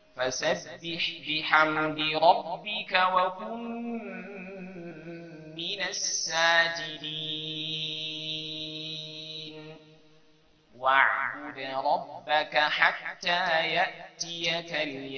فسبح بحمد ربك وكن من الساجدين واعبد ربك حتى يأتيك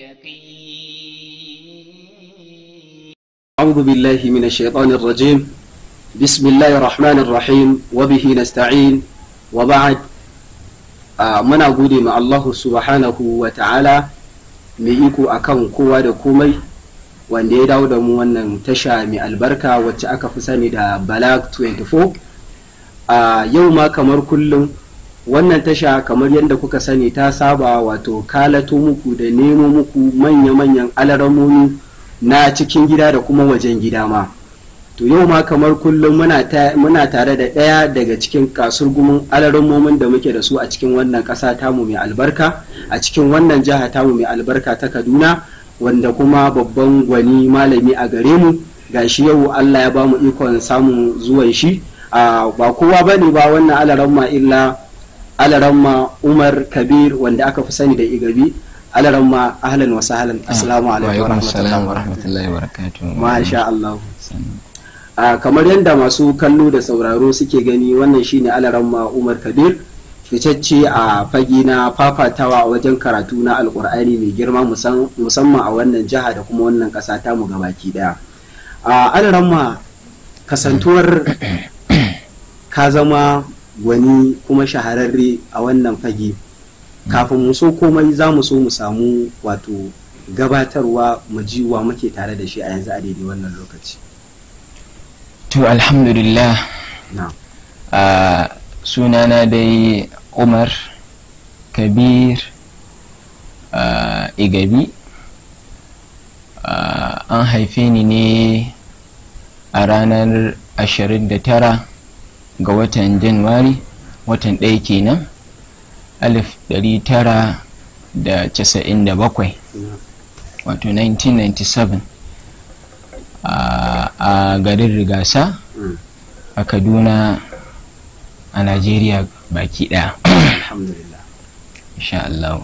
اليقين أعوذ بالله من الشيطان الرجيم بسم الله الرحمن الرحيم وبه نستعين وبعد آه، muna gode ma Allah subhanahu wa ta'ala mai iko akan kowa da komai wanda ya dawo da mu wannan tasha mai albarka wacce aka fi sani da Balag 24 a yau ma kamar kullum wannan tasha kamar yadda kuka sani ta saba wato kalato muku da nemo muku manya-manyan alaramomi na cikin gida da kuma wajen gida ma to yau ma kamar kullum muna, ta- muna tare da ɗaya daga cikin kasurgumin alaramomin da muke da su a cikin wannan ƙasa tamu mai albarka a cikin wannan jiha tamu mai albarka ta kaduna wanda kuma babban gwani malami a gare mu gashi yau allah ya ba mu ikon samun zuwan shi a ba kowa ba ne ba wannan alaramma illa alaramma umar kabir wanda aka fi sani da igabi alaramma ahlan wa sahlan assalamu alaikum wa rahmatullahi wa rahmatullahi wa barakatuhu masha Allah a kamar yadda masu kallo da sauraro suke gani wannan shine alaramma umar kabir ficacce a fage na fafatawa a wajen karatu na alkur'ani mai girma musan- musamman a wannan jiha da kuma wannan ƙasa tamu gabaki daya a alaramma kasantuwar ka zama gwani kuma shahararre a wannan fage kafin mu so komai za mu so mu samu wato gabatarwa mu ji wa muke tare da shi a yanzu a daidai wannan lokaci to alhamdulillah na a sunana dai umar kabir a igabi a, an haife ni ne a ranar 29 ga watan januwari watan ɗaya kenan alif ɗari tara da casa'in da bakwai wato 1997 a a garin rigasa Mm. a kaduna a najeriya baki ɗaya alhamdulillah insha Allah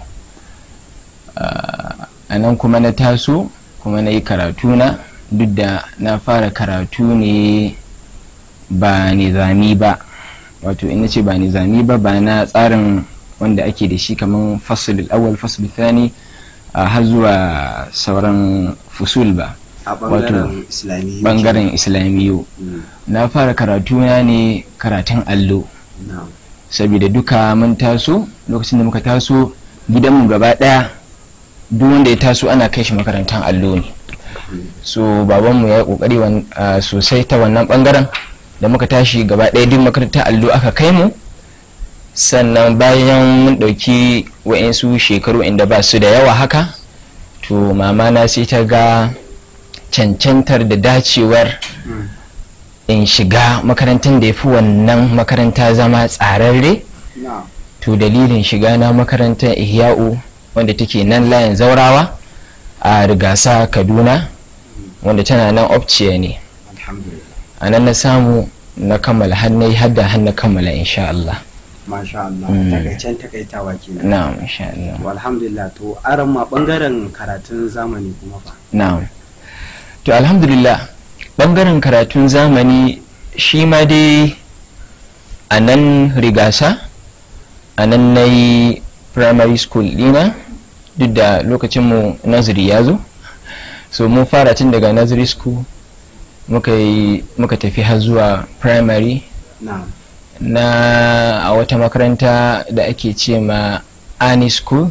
Ah, a nan kuma na taso kuma na yi karatuna duk da na fara karatu ne ba nizami ba wato ina ce ba nizami ba ba na tsarin wanda ake da shi kamar fasul awal fasul thani a har zuwa sauran fusul ba a bangaren islamiyya bangaren islamiyu Mm. na fara karatuna ne karatun allo na saboda duka mun taso lokacin da muka taso gidanmu gaba daya duk wanda ya taso ana kai shi makarantar allo ne so babanmu ya yi kokari wan- ah, sosai ta wannan bangaren da muka tashi gaba daya duk makarantar allo aka kai mu sannan bayan mun ɗauki wa'insu shekaru inda ba su da yawa haka to mama na sai ta ga cancantar da dacewar Mm. in shiga makarantar da ya fi wannan makaranta zama tsararre na to dalilin shiga na makarantar ihya'u wanda take nan layin zaurawa a rigasa kaduna wanda tana nan opciya ne alhamdulillah a nan na samu na kammala hannai hadda har na kammala insha Allah masha Allah Mm. takaicen takaitawa kenan na'am insha Allah to alhamdulillah to aran ma bangaren karatun zamani kuma fa na'am to alhamdulillah bangaren karatun zamani shi ma dai a nan rigasa a nan na yi primary school dina duk da lokacinmu naziri ya zo so mun fara tun daga nursery school muka yi muka tafi har zuwa primary na na a wata makaranta da ake ce ma ani school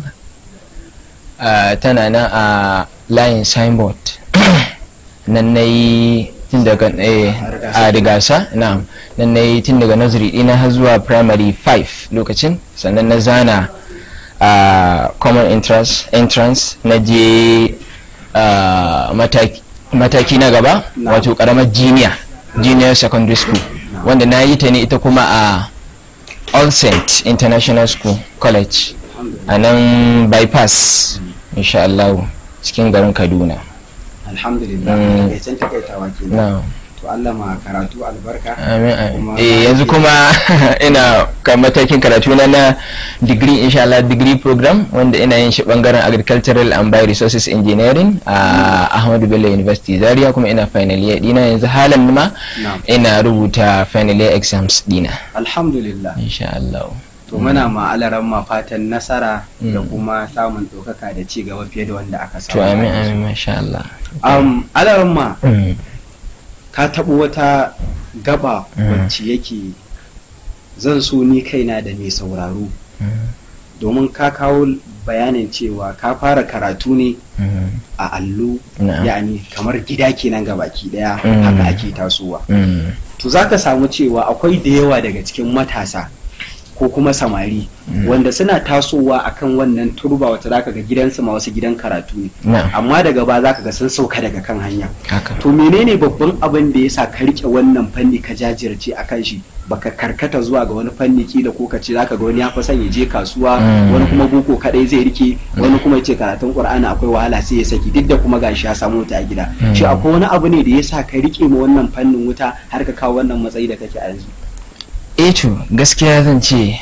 ah, tana nan a layin signboard nan na yi tun daga eh, a rigasa na nan na yi tun daga nursery ɗina har zuwa primary 5 lokacin sannan na zana a common entrance, entrance na je ah, mataki, mataki na gaba Na'am. wato karamar junior junior secondary school wanda na yi ta ne ita kuma a all saint international school college alhamdulillah a nan bypass insha Allah cikin garin kaduna alhamdulillah Mm. takaicen takaitawa kenan na to Allah ma karatu albarka amin amin Kuma- eh yanzu kuma ina kan matakin karatu na na degree insha Allah degree program wanda ina yin shi bangaren agricultural and bioresources engineering a Ahmadu Bello University Zaria kuma ina final year dina yanzu halan ma na'am ina rubuta final year exams dina alhamdulillah insha Allah to muna ma alaran ma fatan nasara da Mm. kuma samun ɗaukaka da ci gaba fiye da wanda aka samu to amin amin masha Allah um, alaran ma Mm, ka taɓo wata gaba Mm. wacce yake zan so ni kaina da mai sauraro mm, domin ka kawo bayanin cewa ka fara karatu ne mm, a allo na'am. yani kamar gida kenan ga baki daya Mm. haka ake tasowa Mm, to za ka samu cewa akwai da yawa daga cikin matasa ko kuma samari Mm. wanda suna tasowa akan wannan turba wata zaka ga gidansu ma wasu gidan karatu ne na'am amma daga ba zaka ga sun sauka daga kan hanya haka to menene babban abin da yasa ka rike wannan fanni ka jajirce akan shi baka karkata zuwa ga wani fanni kila ko ka ce zaka ga wani ya fi son ya je kasuwa Mm. wani kuma boko kadai zai rike wani kuma ya ce karatun qur'ani akwai wahala sai ya saki duk da kuma gashi ya samu ta a gida Mm. shi akwai wani abu ne da yasa ka rike ma wannan fannin wuta har ka kawo wannan matsayi da kake a yanzu eh to gaskiya zan ce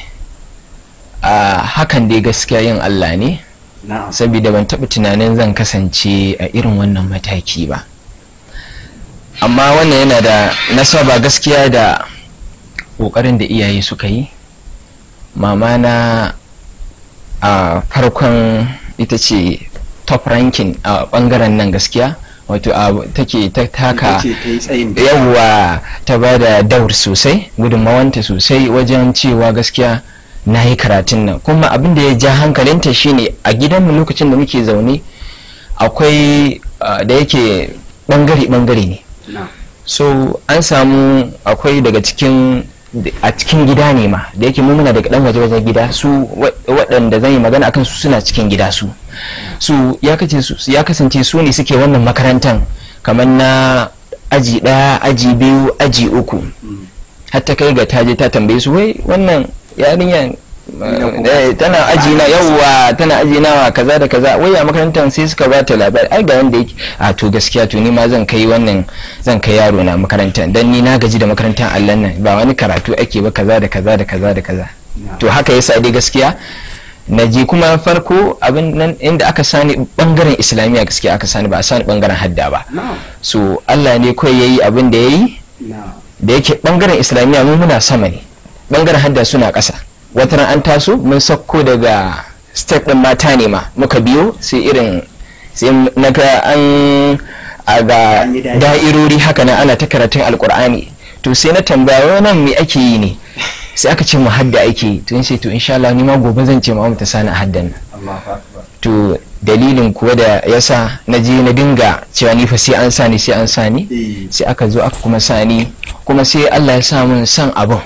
a hakan dai gaskiya yin Allah ne na'am saboda ban taɓa tunanin zan kasance a irin wannan mataki ba amma wannan yana da nasaba gaskiya da ƙoƙarin da iyaye suka yi mama na a farkon ita ce top ranking a ɓangaren nan gaskiya wato a take ta taka Ita ce ta yi tsayin da yawwa ta ba da daur sosai gudunmawanta sosai wajen cewa gaskiya na yi karatun nan kuma abin da ya ja hankalinta shine a gidanmu lokacin da muke zaune akwai ah, da yake bangare-bangare ne na'am so an samu akwai daga cikin a cikin gida ne ma da yake mu muna daga dan waje wajen gida su wa- waɗanda zan yi magana akan su suna cikin gida su su ya kace su ya kasance su ne suke wannan makarantan kamar na aji ɗaya aji biyu aji uku Mm. har ta kai ga ta je ta tambaye su wai wannan yarinyar Gidan ku eh, ba- tana aji na yawwa tana aji nawa kaza da kaza wai a makarantar sai suka ba ta labari ai ga wanda yake a to gaskiya to ni ma zan kai wannan zan kai yaro na makarantar dan ni na gaji da makarantar Allah nan ba wani karatu ake ba kaza da kaza da kaza da kaza na'am. to haka yasa dai gaskiya na je kuma farko abin nan inda aka sani bangaren islamiyya gaskiya aka sani ba a sani bangaren hadda ba na'am so Allah ne kawai yayi abin da yayi na'am da yake bangaren islamiyya mu muna sama ne bangaren hadda suna ƙasa wata ran an taso mun sauko daga step din mata ne ma muka biyo sai irin sai na ga an a ga An yi da'i. da'irori haka nan ana ta karatun alkur'ani to sai na tambaya nan me ake yi ne sai aka ce mu hadda ake yi to in sai to insha Allah ni ma gobe zan ce ma mu ta sani a haddan nan Allahu akbar to dalilin kuwa da yasa na je na dinga cewa ni fa sai an sani sai an sani eh sai aka zo aka kuma sani kuma sai Allah ya sa mun san abin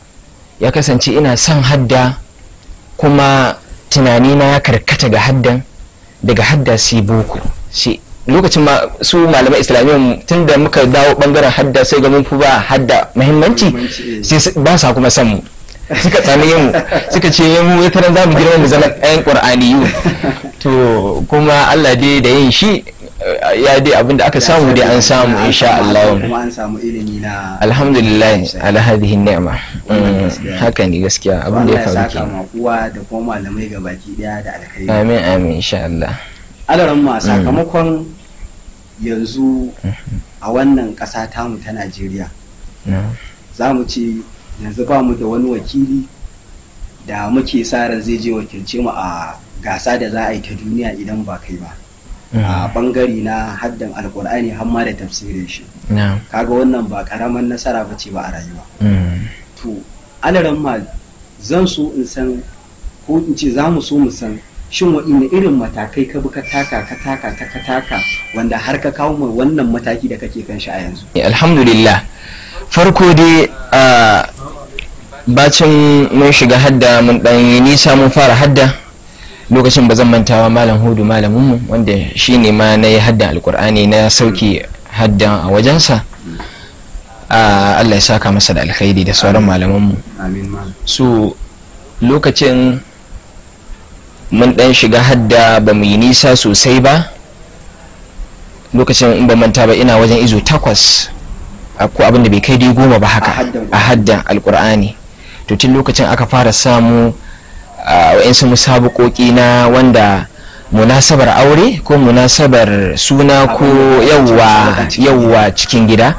ya kasance ina son hadda kuma tunanina ya karkata ga haddan daga hadda sai boko sai lokacin ma su malamai islamiyyar tun da muka dawo bangaren hadda sai ga mun fi ba hadda muhimmanci Muhimmanci, eh. sai su- ba sa kuma san mu suka tsani mu suka ce mu wata ran za mu girma mu zama ɗayan ƙur'aniyu to kuma Allah dai da yin shi eh, ya dai abinda aka samu dai an samu insha Allah kuma an samu ilimi na alhamdulillah ala hadhihi ni'ma Wannan Mm, gaskiya. haka ne gaskiya abin da Allah ya ya faru saka kenan ma kowa da kuma malamai ga baki daya da alkhairi amin amin insha Allah alaran ma sakamakon yanzu a wannan ƙasa tamu ta Najeriya No. za mu ce yanzu ba mu da wani wakili da muke sa ran zai je wakilce mu a gasa da za a yi ta duniya idan ba kai ba a Mm. bangare na haddan alkur'ani har ma da tafsirin shi No. kaga wannan ba karaman nasara ba ce ba a rayuwa Mm. to alaran ma zan so in san ko in ce za mu so mu san shin waɗanne irin matakai ka bi ka taka ka taka ta ka taka wanda har ka kawo mai wannan mataki da kake kan shi a yanzu alhamdulillah farko dai a bacin mun shiga hadda mun dan yi nisa mun fara hadda lokacin ba zan mantawa malam hudu malaminmu wanda shi ne ma na yi haddan alkur'ani na sauki haddan a wajensa a allah ya saka masa da alkhairi da sauran malamanmu amin ma su lokacin mun dan shiga hadda ba mu yi nisa sosai ba lokacin in ba manta ba ina wajen izo takwas ko abin da bai kai dai goma ba haka A haddan a haddan alkur'ani to tun lokacin aka fara samu wa'insu musabakoki na wanda munasabar aure ko munasabar suna ko yawwa yawwa cikin gida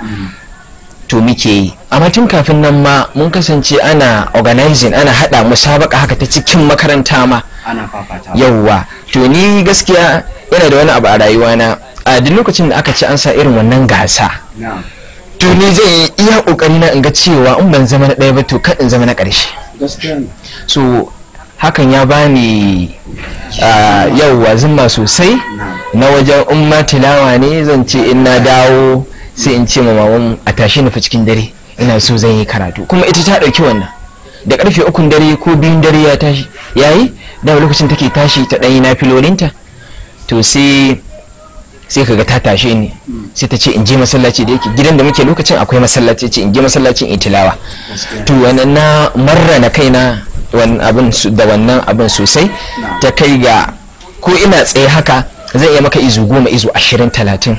to muke yi amma tun kafin nan ma mun kasance ana organizing ana hada musabaka haka ta cikin makaranta ma ana fafata yawwa to ni gaskiya yana da wani abu a rayuwana a duk lokacin da aka ci an sa irin wannan gasa na'am to ni zai yi iya kokari na in ga cewa in ban zama na ɗaya ba to kan in zama na ƙarshe gaskiya ne so hakan ya bani ah, yauwa zimma sosai na wajen in ma tilawa ne zan ce in na dawo sai in ce ma maman a tashi nufi cikin dare ina so zan yi karatu kuma ita ta ɗauki wannan da karfe ukun dare ko biyun dare ya tashi yayi da lokacin take tashi ta ɗanyi na filolinta to sai sai kaga ta tashe ni sai ta ce in je masallaci da yake gidan da muke lokacin akwai masallaci ce in je masallacin in tilawa to wannan na marra na kaina wannan abin su- da wannan abin sosai ta kai ga ko ina tsaye haka zai iya maka izu goma izu ashirin talatin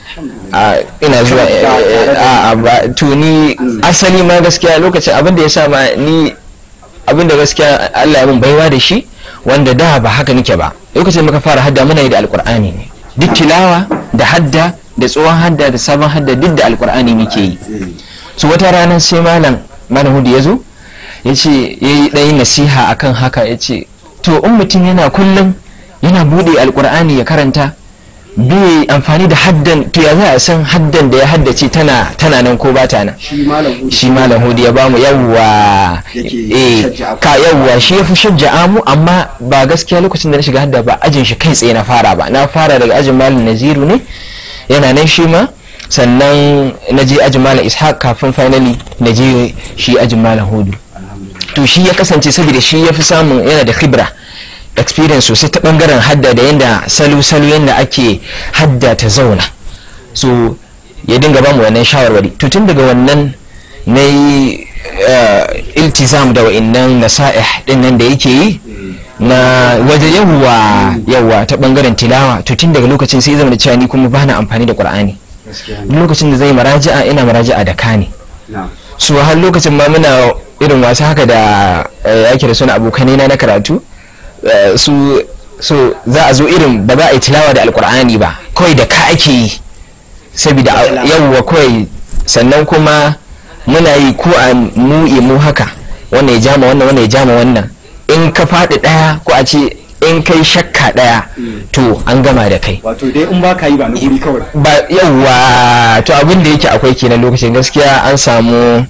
a ina zuwa eh, eh, a- a ba- to ni asali ma gaskiya lokacin abin da ya sa ma ni abin da gaskiya Allah ya mun baiwa da shi wanda da ba haka nake ba lokacin da muka fara hadda muna yi da alkur'ani ne duk tilawa da hadda da tsohon hadda da sabon hadda duk da alkur'ani muke yi so wata rana sai malam malam hudu ya zo ya ce ya yi ɗayin nasiha akan haka ya ce to in mutum yana kullum yana buɗe alkur'ani ya karanta bai amfani da haddan to ya za a san haddan da ya haddace tana tana nan ko ba ta nan shi malam hudu shi malam hudu ya bamu yawwa Yake eh shajja'a ku. ka yawwa shi ya fi shajja'a mu amma ba gaskiya lokacin da na shiga hadda ba ajin shi kai tsaye na fara ba na fara daga ajin malam naziru ne yana nan shi ma sannan na je ajin malam ishaq kafin finally na je shi ajin malam hudu to shi ya kasance saboda shi ya fi samun yana da khibra experience sosai ta bangaren hadda da yadda salo-salo yadda ake hadda ta zauna so ya dinga bamu wannan shawarwari to tun daga wannan na yi eh, iltizam da wa'innan nasa'ih din nan da yake yi na waje yawwa yawwa ta bangaren tilawa to tun daga lokacin sai zama da cewa ni kuma bana amfani da qur'ani gaskiya duk lokacin da zai maraji'a ina maraji'a da kani na'am su har lokacin ma muna irin wasu haka da eh, ake da suna abokanai na na karatu eh, su so za a zo irin ba za a yi tilawa da alkur'ani ba kawai da ka ake yi saboda a- Tilawa. yawwa kawai sannan kuma muna yi ko a mu mu haka wannan ya jama wannan wannan ya jama wannan in ka faɗi ɗaya ko a ce in kai shakka ɗaya to an gama da kai wato dai in ba ka yi ba na guri kawai ba yawwa to abin da yake akwai kenan lokacin gaskiya an samu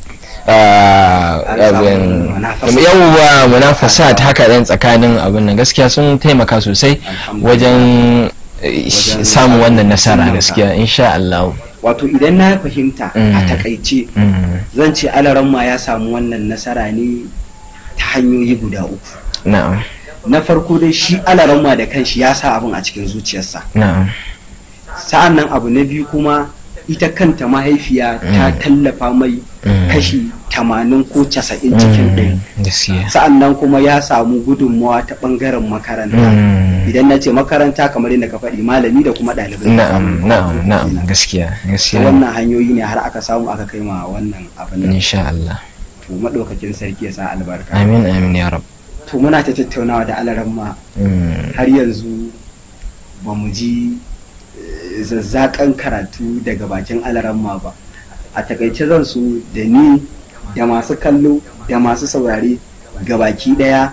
ah, An samu abin- munafasa. yawwa munafasa ta haka ɗan tsakanin abin nan gaskiya sun taimaka sosai Alhamdulillah. wajen eh, sh- Wajen samun wannan nasara samun gaskiya insha Allah wato idan na fahimta a Mm. takaice Mm, zan ce alaramma ya samu wannan nasara ne ta hanyoyi guda uku na'am na farko dai shi alaramma da kanshi ya sa abin a cikin zuciyarsa na'am sa'an nan abu na biyu kuma ita kanta mahaifiya ta tallafa mai Mm. kashi tamanin ko casa'in cikin ɗari Mm, gaskiya sa'an nan kuma ya samu gudunmawa ta ɓangaren makaranta Mm, idan na ce makaranta kamar yadda ka faɗi malami da kuma ɗalibai na'am na'am na'am gaskiya ta gaskiya wannan hanyoyi ne har aka samu aka kai ma wannan abin nan insha Allah to maɗaukakin sarki ya sa albarka amin amin ya rab to muna ta tattaunawa da alaramma Mm, har yanzu ba mu ji eh, zazzakan karatu daga bakin alaramma ba a takaice zan so da ni da masu kallo da masu saurare ga baki daya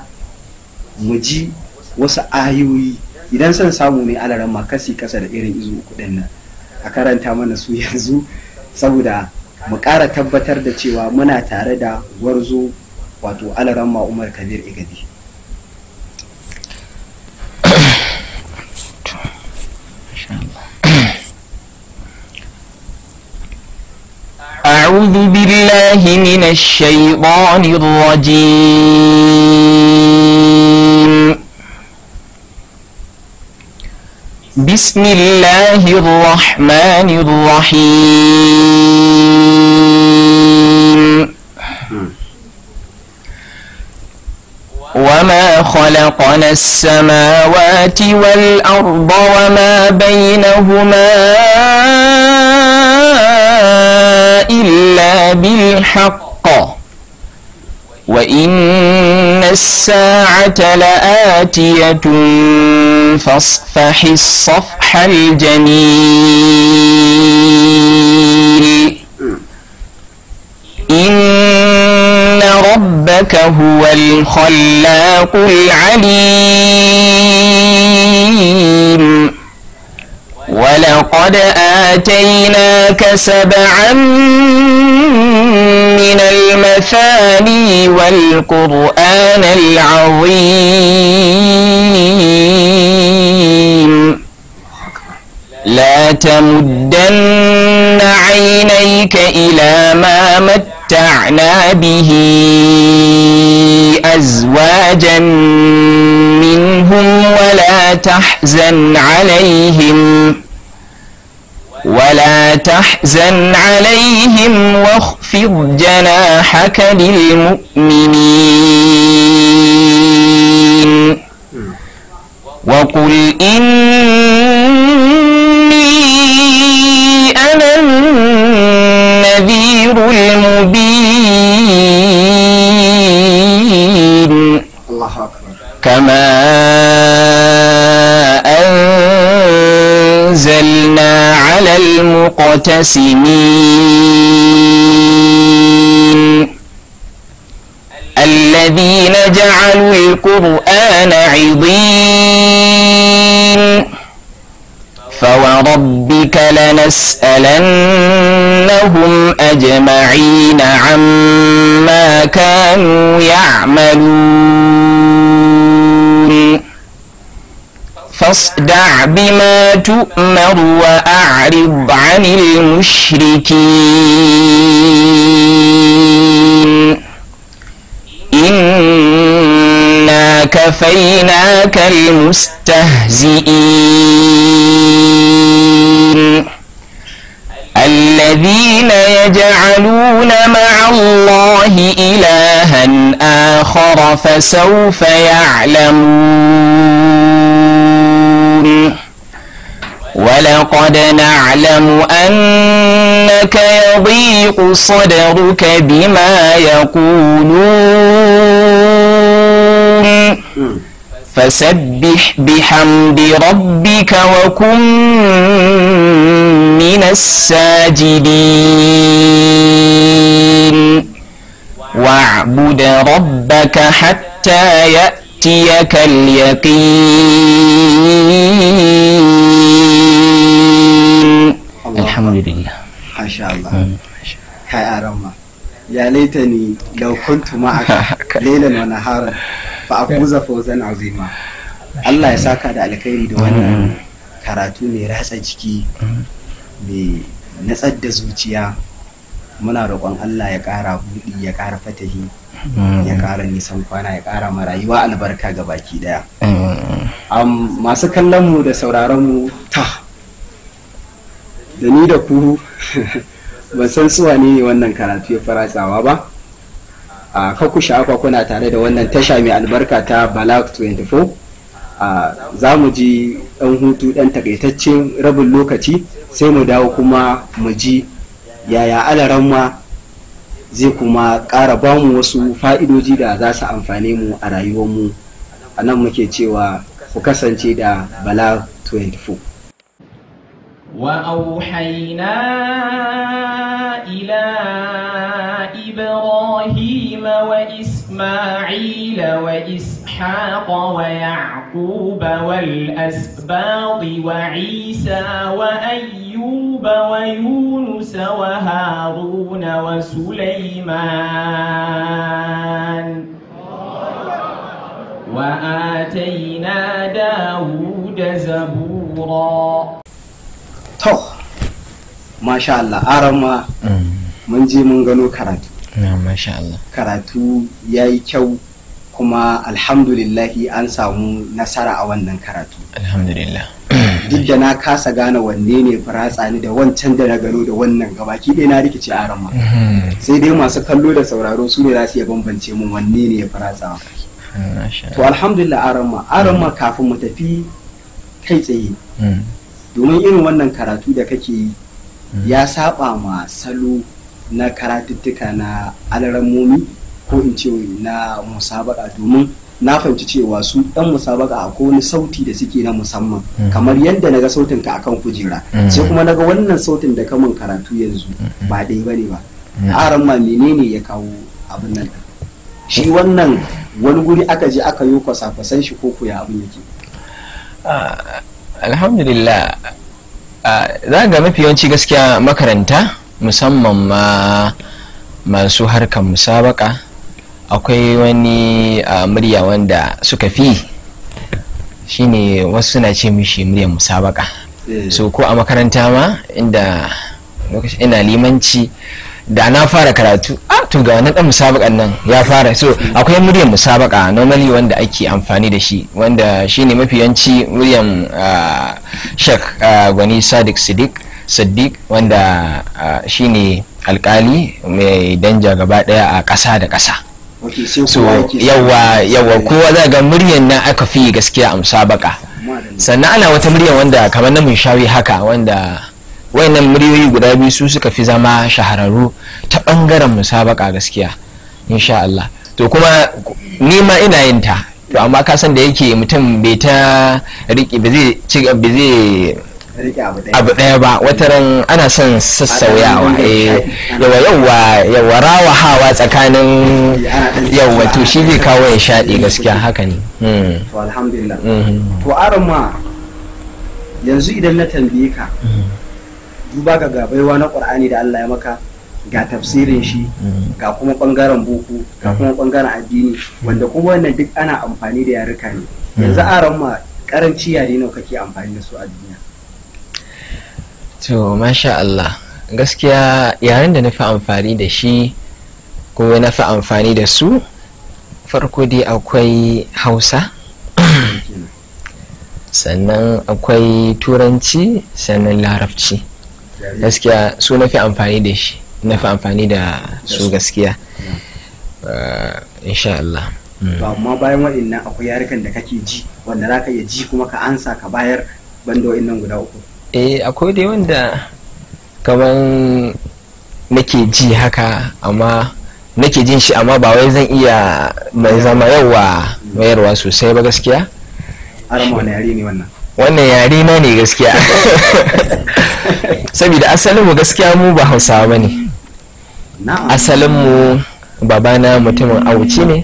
mu ji wasu ayoyi idan son samu ne alaramma kasi kasa da irin izu uku ɗin nan a karanta mana su yanzu saboda mu ƙara tabbatar da cewa muna tare da gwarzo wato alaramma umar kabir igadi أعوذ بالله من الشيطان الرجيم بسم الله الرحمن الرحيم وما خلقنا السماوات والأرض وما بينهما إلا الحق وإن الساعة لآتية فاصفح الصفح الجميل إن ربك هو الخلاق العليم ولقد آتيناك سبعا من المثاني والقرآن العظيم لا تمدن عينيك إلى ما متعنا به أزواجا منهم ولا تحزن عليهم ولا تحزن عليهم واخفض جناحك للمؤمنين وقل إني أنا النذير المبين Allahu akbar كما أنزلنا على المقتسمين الذين جعلوا القرآن عضين فوربك لنسألنهم أجمعين عما كانوا يعملون فاصدع بما تؤمر وأعرض عن المشركين إنا كفيناك المستهزئين الذين يجعلون مع الله إلها آخر فسوف يعلمون ولقد نعلم أنك يضيق صدرك بما يقولون فسبح بحمد ربك وكن من الساجدين واعبد ربك حتى يأتيك اليقين الحمد لله Masha Allah kai arama ya laitani law kuntu ma'aka laylan wa naharan fa akuza fawzan azima Allah ya saka da alkhairi da wannan karatu mai ratsa jiki mai natsar da zuciya muna roƙon Allah ya ƙara buɗi ya ƙara fatahi ya ƙara nisan kwana ya ƙara ma rayuwa albarka ga baki daya Am, masu kallon mu da sauraron mu ta da ni da ku ban san su wane ne wannan karatu ya faratsawa ba a kakku sha'afa kuna tare da wannan tasha mai albarka ta balak 24 a za mu ji ɗan hutu ɗan takaitaccen rabin lokaci sai mu dawo kuma mu ji yaya alaramma zai kuma ƙara ba mu wasu fa'idoji da za su amfane mu a rayuwarmu a nan muke cewa ku kasance da balak 24 وأوحينا إلى إبراهيم وإسماعيل وإسحاق ويعقوب والأسباط وعيسى وأيوب ويونس وهارون وسليمان وآتينا داود زبورا to masha Allah arama mun je mun gano karatu na masha Allah karatu ya yi kyau kuma alhamdulillahi an samu nasara a wannan karatu alhamdulillah duk da na kasa gane wanne ne faratsa ni da wancan da na gano da wannan gabaki ɗaya na rikice arama sai dai masu kallo da sauraro su ne za su iya bambance mun wanne ne ya faratsa masha to alhamdulillah arama arama kafin mu tafi kai tsaye Mm. domin irin wannan karatu da kake yi ya saba ma salo na karatuttuka na alarammomi ko in ce na musabaka domin na fahimci cewa su ɗan musabaka akwai wani sauti da suke na musamman kamar yadda naga sautin ka akan kujera sai kuma naga wannan sautin da kamun karatu yanzu ba dai bane ba aran ma menene ya kawo abin nan shi wannan wani guri aka je aka yi kwasa-kwasan shi ko ya abin yake alhamdulillah za ga mafi yawanci gaskiya makaranta musamman ma masu harkar musabaka akwai wani murya wanda suka fi shine wasu suna ce mishi muryar musabaka so ko a makaranta ma inda ina limanci da na fara karatu a to ga wannan dan musabakan nan ya fara so akwai muryar musabaka normally wanda ake amfani da shi wanda shine mafi yanci muryar shek gwani sadiq siddiq siddiq wanda shine alkali mai danja gaba daya a ƙasa da ƙasa so yawa yawa kowa za ga muryar nan aka fi gaskiya a musabaka sannan ana wata muryar wanda kamar na shawi haka wanda wayannan muryoyi guda biyu su suka fi zama shahararru ta bangaren musabaka gaskiya insha Allah to kuma ni ma ina yin ta to amma ka san da yake mutum bai ta riƙe ba zai ci ba zai abu ɗaya ba wataran ana son sassauyawa yawa yawa yawa rawa hawa tsakanin yawa to shi zai kawo ya shaɗi gaskiya haka ne to alhamdulillah to aron ma yanzu idan na tambaye ka duba ga gabaiwa na ƙur'ani da Allah ya maka ga tafsirin shi ga kuma ɓangaren boko ga kuma ɓangaren addini wanda kuma wannan duk ana amfani da yaruka ne yanzu aron ma karanci yare nawa kake amfani da su a duniya to masha Allah gaskiya yaren da na fi amfani da shi ko na fi amfani da su farko dai akwai hausa sannan akwai turanci sannan larabci gaskiya su na fi amfani da shi na fi amfani da su gaskiya insha Allah to amma bayan waɗannan akwai yarukan da kake ji wanda za ka iya ji kuma ka ansa ka bayar banda waɗannan guda uku eh akwai dai wanda kaman nake ji haka amma nake jin shi amma ba wai zan iya mai zama yawa mayarwa sosai ba gaskiya arama wani yare ne wannan wannan yare na ne gaskiya saboda asalin mu gaskiya mu ba hausawa ba ne asalin mu babana mutumin auci ne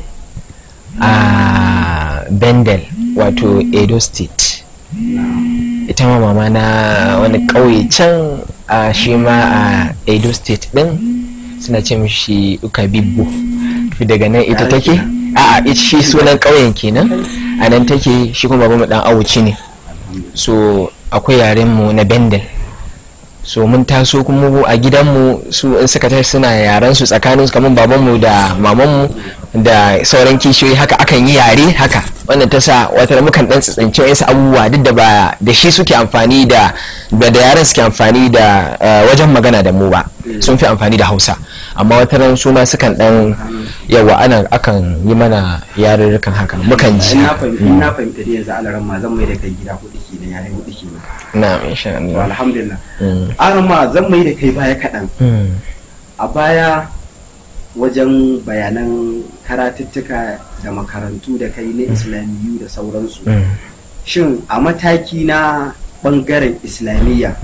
a bendel wato edo state ita ma mama na wani ƙauye can a shi ma a edo state din suna ce mishi ukabibbo daga nan ita take a a shi sunan ƙauyen kenan a nan take shi kuma babu dan awuci ne so akwai yaren mu na bendel so mun taso kuma a gidanmu su in suka tashi suna yaren su tsakanin kamar babanmu da mamanmu da sauran kishiyoyi haka akan yi yare haka wannan ta sa wata mukan dan tsitsince wasu abubuwa duk da ba da shi suke amfani da da yaren suke amfani da wajen magana da mu ba sun fi amfani da hausa amma wata ran su ma sukan dan yawa ana akan yi mana yarurrukan haka mukan ji na fahimta da yanzu alaran ma zan mai da kai gida hudu ke da yare hudu ke na insha Allah alhamdulillah aran ma zan mai da kai baya kaɗan a baya wajen bayanan karatuttuka da makarantu da kai na islamiyu da sauransu shin a mataki na bangaren islamiyya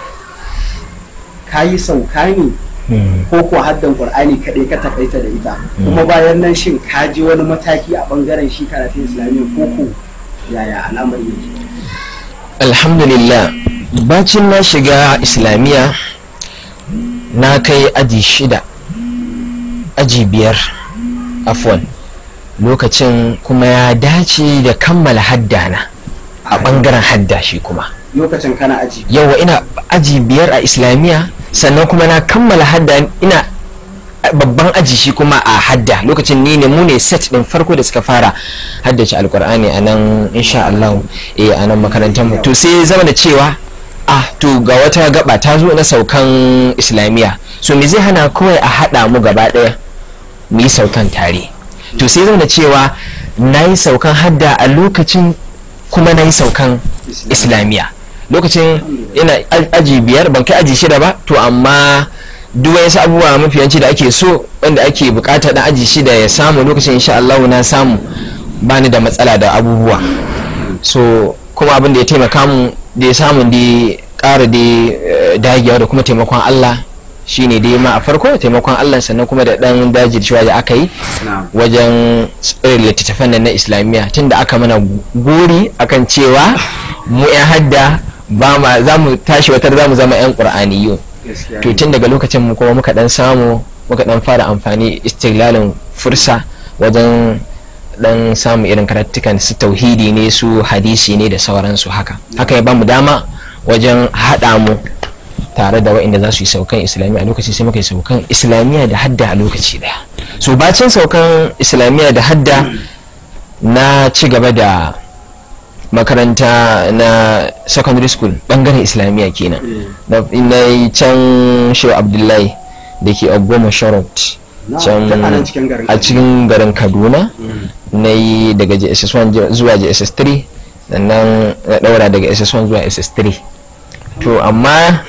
ka yi sauka ne ko ko haddan qur'ani kaɗai ka takaita da ita kuma bayan nan shin ka je wani mataki a bangaren shi karatun islamiyya ko ko yaya al'amari yake alhamdulillah bacin na shiga islamiyya na kai aji shida aji biyar afwan lokacin kuma ya dace da kammala haddana a bangaren hadda shi kuma lokacin kana aji yawa ina aji biyar a islamiyya sannan kuma na kammala hadda ina babban aji shi kuma a hadda lokacin ni ne mu ne set din farko da suka fara haddace alkur'ani a nan insha Allah eh a nan makarantar mu to sai zama da cewa ah to ga wata gaba ta zo na saukan islamiyya so me zai hana kawai a hada mu gaba daya mu yi saukan tare to sai zama da cewa na yi saukan hadda a lokacin kuma na yi saukan islamiyya lokacin ina aji biyar ban kai aji shida ba to amma duk wasu abubuwa mafiyanci da ake so wanda ake bukata dan aji shi da ya samu lokacin insha Allah na samu bani da matsala da abubuwa so kuma abin da ya taimaka mu da ya samu da ƙara da eh, dagewa da kuma taimakon Allah shine dai ma a farko taimakon Allah sannan kuma da dan dajircewa da aka yi na'am wajen tsirin littattafan nan na islamiyya tunda aka mana gori akan cewa mu 'yan hadda ba ma za mu tashi watar za mu zama 'yan ƙur'aniyu gaskiya to ne. tun daga lokacin mu kuma muka dan samu muka dan fara amfani istiglalin fursa wajen dan samu irin karatukan su tauhidi ne su hadisi ne da sauransu haka haka ya ba mu dama wajen haɗa mu tare da waɗanda za su yi saukan islamiyya a lokaci sai muka yi saukan islamiyya da hadda a lokaci daya so bacin saukan islamiyya da hadda na ci gaba da makaranta na secondary school bangaren islamiyya kenan Eh, na na yi can shehu abdullahi da ke ogoma sharot na'am, can duk a nan cikin garin a cikin garin kaduna Mm. na yi daga jss1 ju- zuwa jss3 sannan na daura daga ss1 zuwa ss3 to amma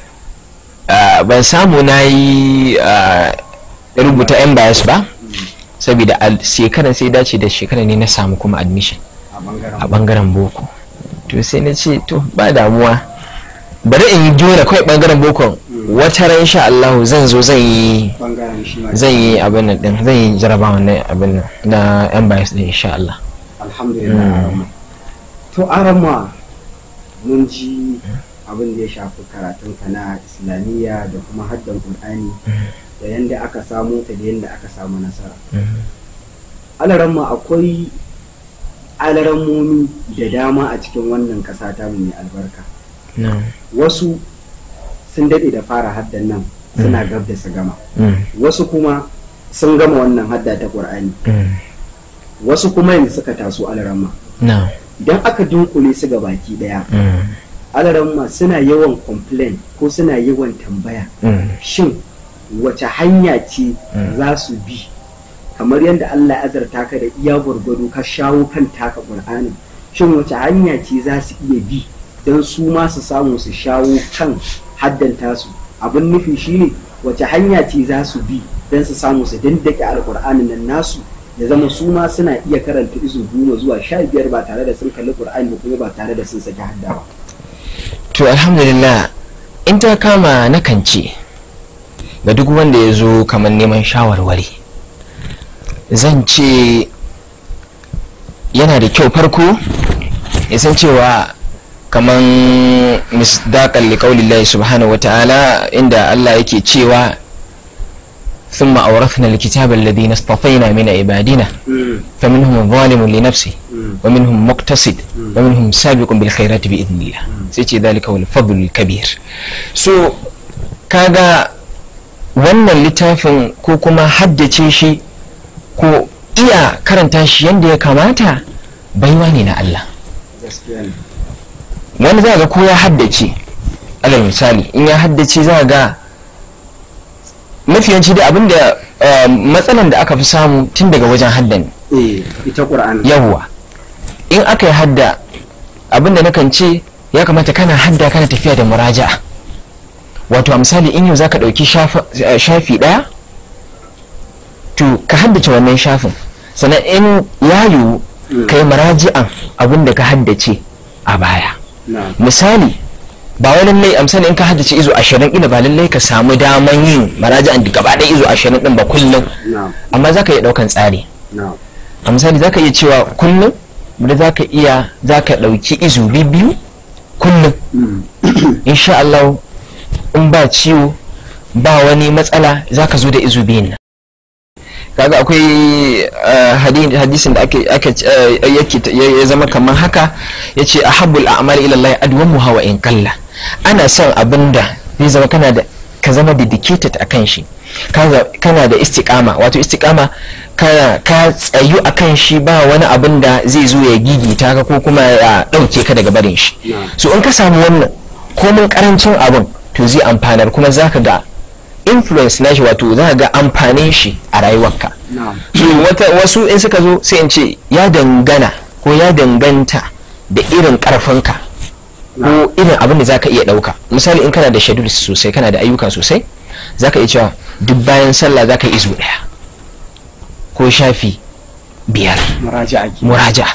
ah, ban samu na yi ah, rubuta yan bias ba saboda a shekaran sai dace da shekaran ne na samu kuma admission a bangaren a bangaren boko to sai na ce to ba damuwa bari in yi jona kawai bangaren boko wata ran insha Allah zan zo zan yi bangaren shi ma zan yi abin nan din zan yi jarabawa na abin nan na yan bias din insha Allah alhamdulillah Mm. arama to arama mun ji abin da ya shafi karatunka na islamiyya da kuma haddan qur'ani da yanda aka samu ta da yanda aka samu nasara alaramma akwai alarammomi da dama a cikin wannan ƙasa ta mu mai albarka No. wasu sun daɗe da fara haddan nan suna gab da su gama Mm. wasu kuma sun gama wannan hadda ta ƙur'ani Mm. wasu kuma yanzu suka taso alaramma No. idan aka dunkule su ga baki ɗaya Mm. alaramma suna yawan complain ko suna yawan tambaya Mm. shin wace hanya ce Mm. za su bi kamar yadda Allah ya azarta ka da iya gwargwado ka shawo kan taka ƙur'anin shin wace hanya ce za su iya bi don su ma su samu su shawo kan haddanta su abin nufi shine wace hanya ce za su bi don su samu su dandake alƙur'anin nan nasu ya zama su ma suna iya karanta izu goma zuwa sha biyar ba tare da sun kalli ƙur'ani ba kuma ba tare da sun saki hadda ba to alhamdulillah in ta kama na kance ga duk wanda ya zo kamar neman shawarwari zan ce yana da kyau farko ya san cewa kamar misdaƙan liƙaulillahi subhanahu wa ta'ala inda Allah yake cewa ثم أورثنا الكتاب الذين اصطفينا من عبادنا فمنهم ظالم لنفسه ومنهم مقتصد ومنهم سابق بالخيرات بإذن الله سيتي ذلك هو الفضل الكبير so kaga wannan littafin ko kuma haddace shi ko iya karanta shi yadda ya kamata baiwa ne na Allah gaskiya ne wani za ga ko ya haddace alal misali in ya haddace za ga mafiyanci da abinda eh, matsalan da aka fi samu tun daga wajen haddan eh ita ƙur'ani yawwa in aka yi hadda abinda nakan ce ya kamata kana hadda kana tafiya da muraja'a wato a misali in yau zaka ɗauki shafa- eh, shafi ɗaya to ka haddace wannan shafin sannan in ya yiwu ka yi muraji'an abinda ka haddace a baya na misali ba wai lallai a misali in ka haddace izo ashirin ina ba lallai ka samu daman yin maraji'an da gaba ɗaya izo ashirin ɗin ba kullum na amma za ka iya ɗaukan tsari na a misali za ka iya cewa kullum da za ka iya za ka ɗauki izu biyu kullum insha Allah in ba ciwo ba wani matsala za ka zo da izu biyun nan kaga akwai eh, hadi- hadisin da ake ake eh, yake ta- ya ya zama kamar haka yace ahabbul a'mali ila Allah adwamuha wa in qalla ana son abinda zai zama kana da ka zama dedicated akan shi ka za- kana da istiqama wato istiqama kana ka tsayu akan shi ba wani abin da zai zo ya gigita ka ko kuma ya dauke ka daga barin shi na so in ka samu wannan komin karancin abin to zai amfanar kuma zaka ga influence nashi wato za ka ga amfanin shi a rayuwarka na so wata wasu in suka zo sai in ce ya dangana ko ya danganta da irin karfinka ko irin abin da za ka iya ɗauka misali in kana da schedule sosai kana da ayyuka sosai zaka iya cewa duk bayan sallah zaka yi izu daya ko shafi biyar muraja'a ke muraja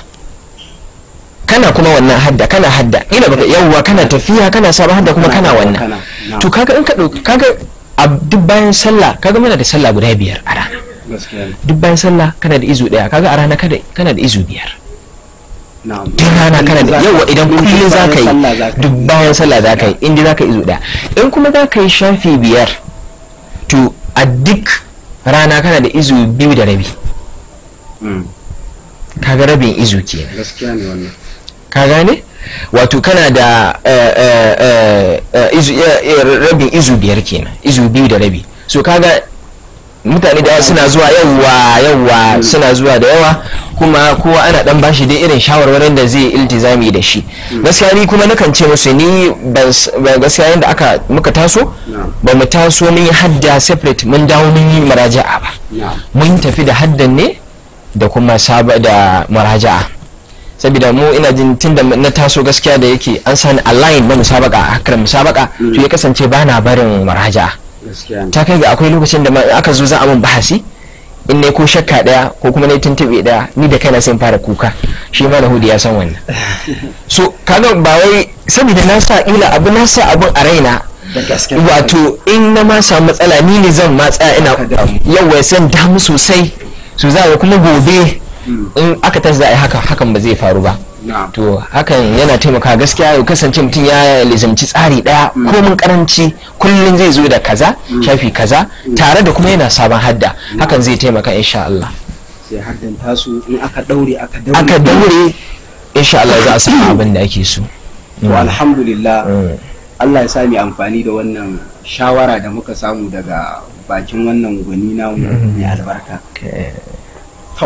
kana kuma wannan hadda kana hadda ina baka yawwa kana tafiya kana sabon hadda kuma kana wannan kana na to kaga in ka dauki kaga a duk bayan sallah kaga muna da sallah guda biyar a rana gaskiya ne duk bayan sallah kana da izu daya kaga a rana kada- kana da izu biyar na'am duk rana kana da yawa idan kullum za ka yi sallah za ka duk bayan sallah za ka yi inda za ka yi izu daya in kuma za ka yi shafi biyar to a duk rana kana da izu biyu da rabi Mm, kaga rabin izu kenan gaskiya ne wannan ka gane wato kana da eh, eh, eh, eh, izu- eh, eh, rabin izu biyar kenan izu biyu da rabi so kaga mutane da yawa suna zuwa yawa yawa suna zuwa da yawa kuma kowa ana dan bashi dai irin shawarwarin da zai iltizami da shi gaskiya ni kuma nakan ce musu ni ban s- ba gaskiya yadda aka muka taso na'am ba mu taso mun yi hadda separate mun dawo mun yi maraja'a ba na'am mun tafi da haddan ne da kuma saba da maraja'a saboda mu ina jin tun da na taso gaskiya da yake an sani a line na musabaka a hakar musabaka to ya kasance ba na barin maraja'a gaskiya ne ta kai ga akwai lokacin da ma in aka zo za a mun bahasi in ne ko shakka daya ko kuma ne tuntube daya ni da kaina sai in fara kuka shi ma hudu ya san wannan so kaga ba wai saboda na sa ila abu na sa abun a raina da gaske wato in na ma samu matsala ni ne zan matsa ina Ka damu. yawa san damu sosai su za a kuma gobe in aka tashi za a yi haka hakan ba zai faru ba na'am to hakan yana taimaka gaskiya ya kasance mutum ya lizamci tsari daya ko mun karanci kullum zai zo da kaza shafi kaza tare da kuma yana sabon hadda hakan zai taimaka insha Allah sai haddan tasu in aka daure aka daure aka daure insha Allah za a samu abin da ake so to alhamdulillah Mm. Allah ya sa mu amfani da wannan shawara da muka samu daga bakin wannan gwani namu mai albarka Okay. to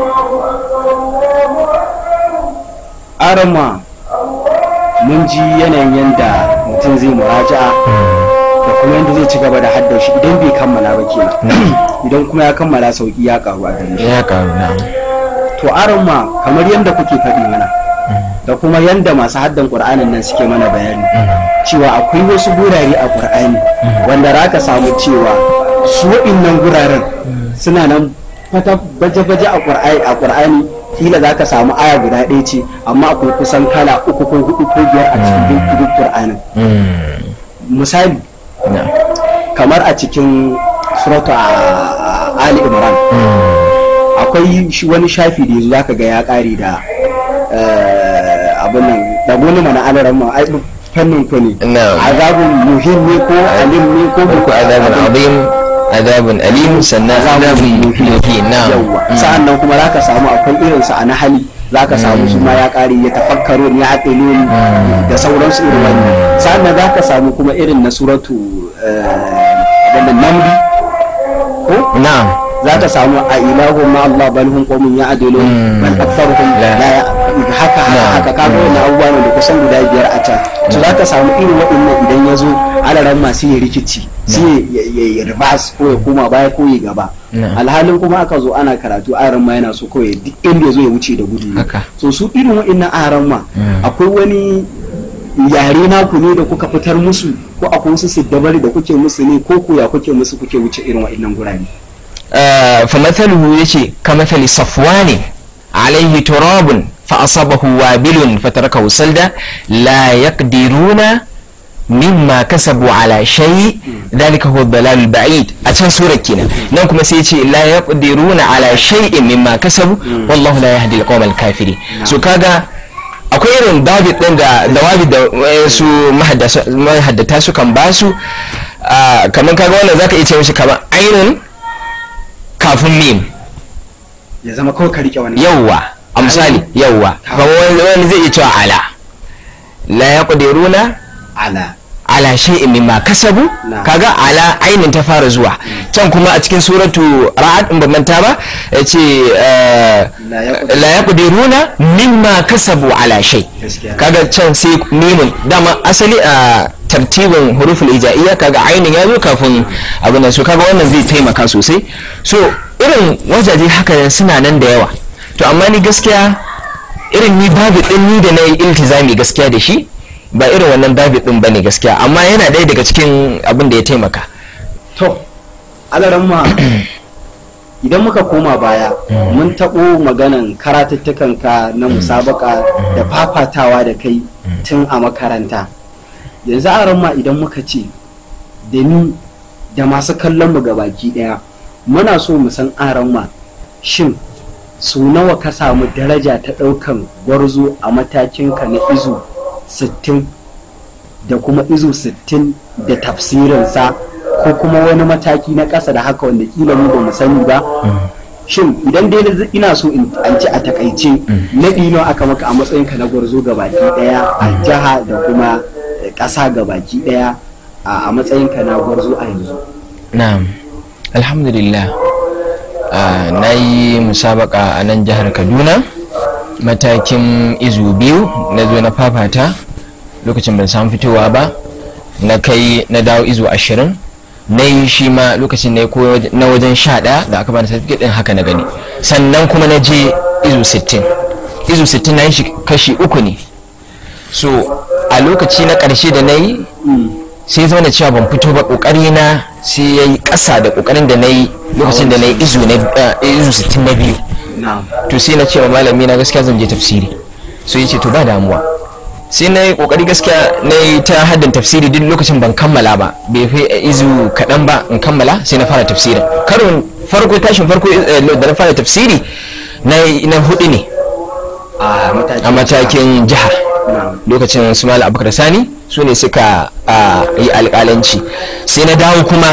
arama mun ji yanayin yanda mutum zai muraja'a da kuma yanda zai ci gaba da haddar shi idan bai kammala ba kenan idan kuma ya kammala sauki ya karu a gare shi ya karu na to arama kamar yanda kuke faɗi mana da kuma yanda masu haddan qur'anin nan suke mana bayani cewa akwai wasu gurare a qur'ani wanda za ka samu cewa su waɗannan guraren suna nan fata baje-baje a qur'ani a qur'ani kila za ka samu aya guda ɗaya ce amma akwai kusan kala uku ko hudu ko biyar a cikin duk duk qur'anin misali na kamar a cikin suratu a ali imran akwai shi wani shafi da yanzu zaka ga ya kare da eh, abin nan da wani mana alaran ma ai fannin ku ne Na'am. azabun muhim ne ko alim ne ko uku azabun azim azabun alim sannan azabun muhin na yawwa sa'an nan kuma zaka samu akwai irin sa a nahali zaka samu su ma ya kare ya tafakkaru ya aqilun da sauransu irin wannan sa'an nan zaka samu kuma irin na suratu eh, abin nan namli ko na'am za ta samu a ilahu ma Allah bal hum qawmun ya'dilun Mm. bal aktharuhum La. la ya- haka haka Na. haka kaga wannan abubuwa ne da kusan guda biyar a can to za ka samu irin waɗannan idan ya zo alaran masu ya rikici sai ya ya reverse ko ya koma baya ko ya gaba Na. alhalin kuma aka zo ana karatu aran ma yana so kawai duk inda ya zo ya wuce da gudu ne Haka. so su irin waɗannan aran ma Mm. akwai wani yare naku ne da kuka fitar musu ko akwai wasu siddabari da kuke musu ne ko ku ya kuke musu kuke wuce irin waɗannan gurare فمثله يشي كمثل صفوان عليه تراب فأصابه وابل فتركه سلدا لا يقدرون مما كسبوا على شيء ذلك هو الضلال البعيد أتشان سورة كنا نوكما سيتي لا يقدرون على شيء مما كسبوا والله لا يهدي القوم الكافرين سو كاغا akwai irin david din da dawabi da su mahaddata su kan basu kamar kaga wannan zaka iya ce mishi kamar ainun kafin mim ya zama kawai ka rike wani yawwa a misali yawwa kamar wani wani zai iya cewa ala la yaqdiruna ala ala shay'in mimma kasabu Na. kaga ala ainin ta fara zuwa can kuma a cikin suratu ra'ad in ban manta ba yace eh, La yaqdir- la yaqdiruna mimma kasabu ala shay Gaskiya. kaga can sai mimun dama asali a tartibin huruful ija'iyya kaga ainin ya zo kafin abin nan so kaga wannan zai taimaka sosai so irin wajaje haka suna nan da yawa to amma ni gaskiya irin ni babu din ni da na yi iltizami gaskiya da shi ba irin wannan babu din bane gaskiya amma yana ɗaya daga cikin abin da ya taimaka to alaramma idan muka koma baya mun taɓo maganan karatuttukanka na musabaka da fafatawa da kai tun a makaranta yanzu alaramma idan muka ce da ni da masu kallon mu baki ɗaya muna so mu san alaramma shin su nawa ka samu daraja ta ɗaukan gwarzo a matakinka na izu 60 da kuma izu 60 da tafsirinsa ko kuma wani mataki na ƙasa da haka wanda kila mu ba mu sani ba shin idan dai na- ina so in an ci a takaice na ɗino aka maka a matsayinka na gwarzo ga baki ɗaya a jiha da kuma eh, ƙasa ga baki ɗaya a a matsayinka na gwarzo a yanzu na'am alhamdulillah Ah, na yi musabaka a nan jihar kaduna matakin izu biyu na zo na fafata lokacin ban samu fitowa ba na kai na dawo izu ashirin na yi shi ma lokacin na yi koyo na wajen sha ɗaya da aka bani certificate ɗin haka na gani sannan kuma na je izu sittin izu sittin na yi shi kashi uku ne so a lokaci na ƙarshe da na yi sai zama da cewa ban fito ba kokari na sai ya yi ƙasa da kokarin da na yi lokacin da na yi izu na eh, izu 60 na biyu na'am to sai na ce wa malami na gaskiya zan je tafsiri so ya ce to ba damuwa sai na yi kokari gaskiya na yi ta haddin tafsiri duk lokacin ban kammala ba bai fi izu kaɗan ba in kammala sai na fara tafsirin karon farko tashin farko eh, da na fara tafsiri na yi- na hudu ne a matakin a matakin jiha na'am lokacin su malam abubakar sani su ne suka ah, yi alƙalanci sai na dawo kuma